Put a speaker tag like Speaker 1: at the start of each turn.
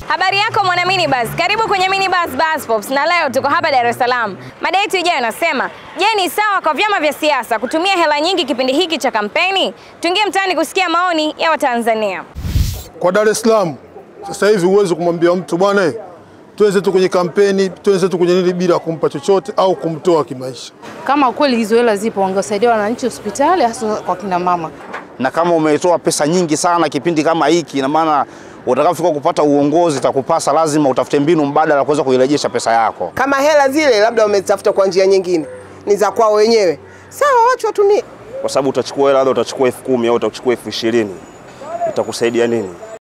Speaker 1: Habari yako mwana minibus, karibu kwenye minibus bus pops, na leo tuko hapa Dar es Salaam. Mada yetu ijayo inasema, je, ni sawa kwa vyama vya siasa kutumia hela nyingi kipindi hiki cha kampeni? Tuingie mtaani kusikia maoni ya Watanzania.
Speaker 2: Kwa Dar es Salaam sasa hivi huwezi kumwambia mtu bwana, tuweze tu kwenye kampeni, tuweze tu kwenye nini bila kumpa chochote au kumtoa kimaisha.
Speaker 3: Kama kweli hizo hela zipo, wangewasaidia wananchi hospitali, hasa kwa kina mama.
Speaker 4: na kama umetoa pesa nyingi sana kipindi kama hiki, ina maana utakapofika kupata uongozi itakupasa lazima utafute mbinu mbadala kuweza kuirejesha pesa yako.
Speaker 5: Kama hela zile labda wamezitafuta kwa njia nyingine, ni za kwao wenyewe, sawa, wacha watumie.
Speaker 6: kwa sababu utachukua hela labda utachukua elfu kumi au utachukua elfu ishirini itakusaidia nini?